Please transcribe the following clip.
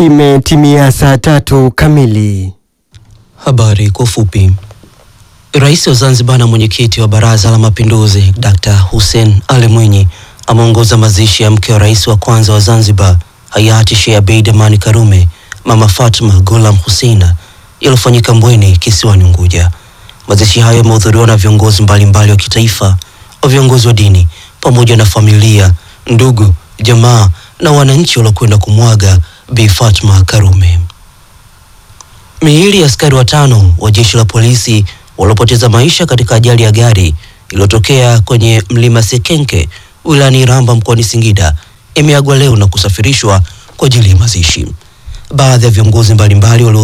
Imetimia saa tatu kamili. Habari kwa ufupi. Rais wa Zanzibar na mwenyekiti wa Baraza la Mapinduzi Dr. Hussein Ali Mwinyi ameongoza mazishi ya mke wa rais wa kwanza wa Zanzibar hayati Sheikh Abeid Amani Karume, Mama Fatma Ghulam Hussein yaliyofanyika Mbweni kisiwani Unguja. Mazishi hayo yamehudhuriwa na viongozi mbalimbali wa kitaifa, wa viongozi wa dini pamoja na familia, ndugu, jamaa na wananchi waliokwenda kumwaga Bi Fatma Karume. Miili ya askari watano wa jeshi la polisi waliopoteza maisha katika ajali ya gari iliyotokea kwenye mlima Sekenke wilayani Iramba mkoani Singida imeagwa leo na kusafirishwa kwa ajili ya mazishi. Baadhi ya viongozi mbalimbali walio